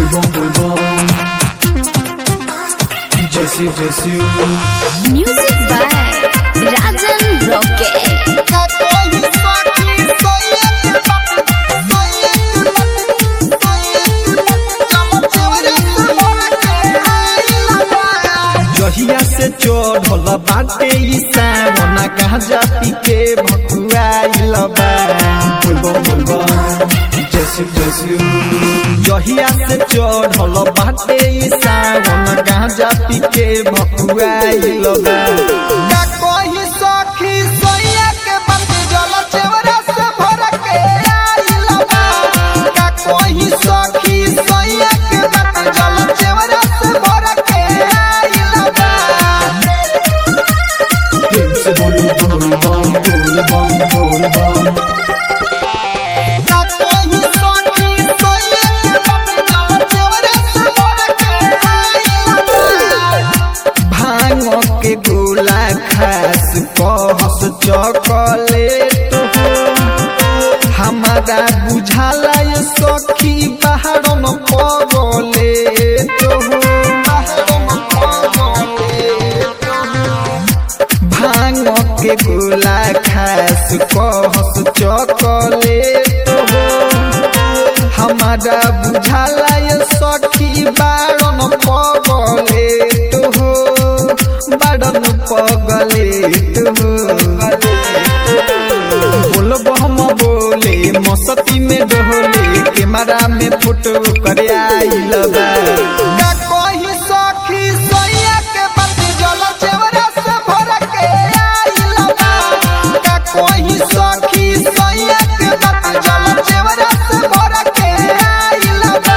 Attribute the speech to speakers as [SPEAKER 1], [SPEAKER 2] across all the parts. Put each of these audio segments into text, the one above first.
[SPEAKER 1] Bulbon, bulbon. Jesse, Jesse.
[SPEAKER 2] Music by Rajan Rocket.
[SPEAKER 3] जहिया से चढ़ल बाटे ई सावना गाजा पी के भकुआइल बा
[SPEAKER 1] Bulbon, bulbon. Jesse, Jesse.
[SPEAKER 3] जहिया से चढ़ल बाटे ई सावन गाजा पी के भकुआइल बा
[SPEAKER 4] का कोई सखी सोया के बात जल चेवरा से भर के आइल बा का कोई सखी सोया के बात जल चेवरा से भर के आइल बा
[SPEAKER 1] Him se bulbon, bulbon, bulbon, bulbon.
[SPEAKER 4] का कोई सखी सोया के बात जल चेवरा से भर के आइल बा
[SPEAKER 3] भांग के गोला खास कहस चॉकलेट हो हमारा बुझाला ये सखी बाहर न पगले तो हो भांग के गोला खास कहस चॉकलेट हो हमारा बुझाला ये सखी बारन पगलेट हो बारन पगलेट हो बोलब हम बोले मस्ती में डोले कैमरा में फोटो करे आइल बा
[SPEAKER 4] का कोई सखी सोया के बात जल चेवरा से भर के आइल बा का कोई सखी सोया के बात जल चेवरा से भर के आइल बा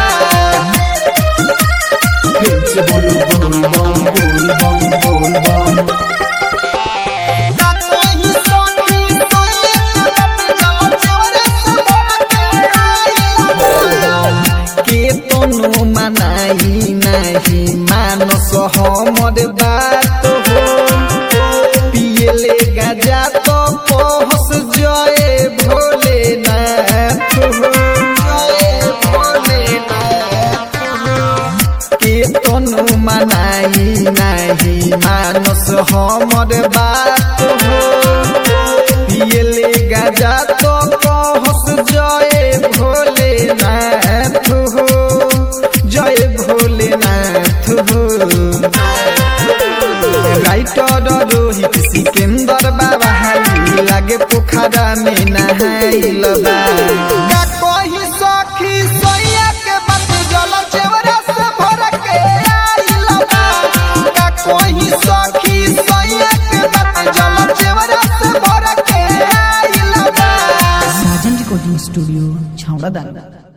[SPEAKER 1] Him se bulbon, bulbon, bulbon, bulbon.
[SPEAKER 4] का कोई सखी सोया के बात जल चेवरा से भर के आइल बा
[SPEAKER 3] के तनु मनाई नहीं मानस हमर बात हो पियले गाजा तो पहस जय भोलेनाथ हो जय भोलेनाथ हो के तनु मनाई नहीं मानस हमर बात हो पियले गाजा तो कहस जय भोलेनाथ हो जय भोलेनाथ हो राइटर रोहित सिकंदर बाबा हाली लागे पोखरा में नहाइल बा
[SPEAKER 4] का कोई सखी सोया के बात जल चेवरा से भर के आइल बा का कोई सखी सोया के बात जल चेवरा से भर के आइल बा
[SPEAKER 5] साजन रिकॉर्डिंग स्टूडियो छावड़ा दाना